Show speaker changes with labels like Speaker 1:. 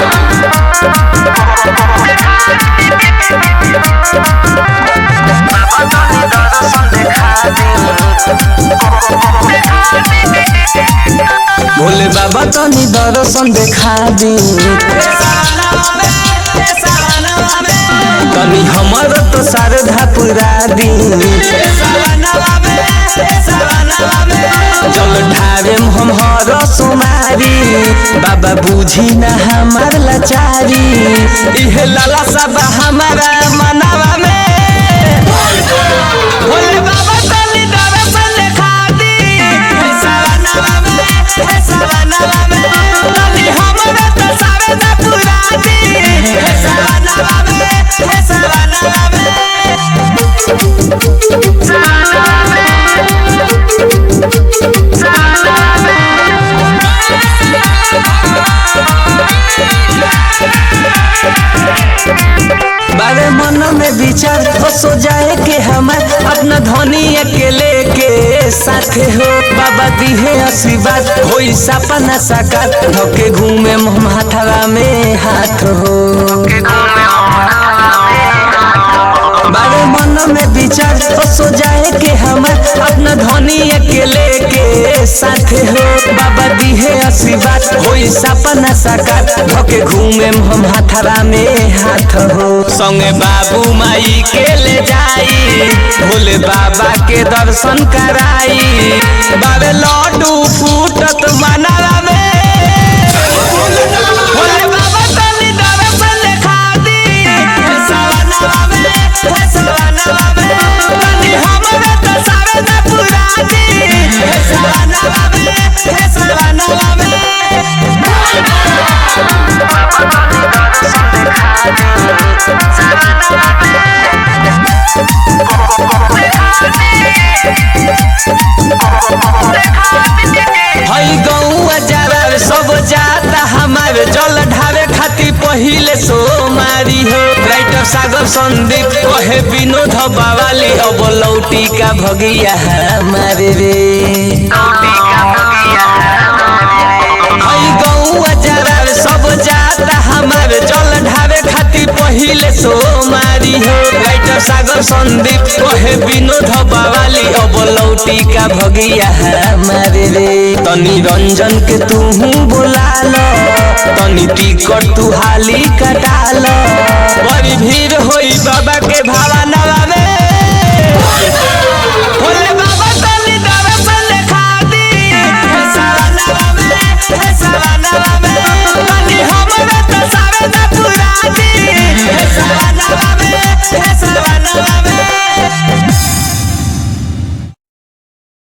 Speaker 1: भोले बाबा तनी दर्शन देखा दी तनी हमर तो शारदा पुरा दी जल ढारे हम हर सोमारी बाबा बुझी न हमार लाचारी इहे लाला सब हमारा मनावा में भोले बाबा तनी दर्शन देखा दी हे सवनवा में हे सवनवा में तनी हमरा तो शारदा पुरा दी हे सवनवा में हे सवनवा में बारे मन में विचार हो सो जाए के हमार अपना धनी अकेले के साथे हो बाबा दिहे आशीर्वाद होई सपना साकार धोके घूमे माथवा में हाथ हो बारे मन में विचार हो सो जाए के हमार अपना धनी अकेले के साथे हो बाबा दिहे आशीर्वाद होई सपना साकार धोके घूमे हम हाथरा में हाथ हो संगे बाबू माई के ले जाई भोले बाबा के दर्शन कराई बाबे लड्डू फूटत मनावा में भोले बाबा तनी दर्शन देखा दी हे सवनवा में हे सवनवा में तनी हमरा तो शारदा पुरा दी हे सवनवा में हे सवनवा में हई गौआ जरा सब जाता हमार जल ढारे खातिर पहिले सोमारी हो राइटर सागर संदीप कहे विनोद बावाली अब लौटी का भगिया हमारे रे हई गौआ जरा सब जाता हमार जल ढारे खातिर पहिले सोमारी हो राइटर सागर संदीप कहे विनोद बावाली अब लौटी का भगिया हमारे रे तनी रंजन के तू बोला लो तनी टिकट तू हाली कटा लो बड़ी भीड़ होई बाबा के भावनवा में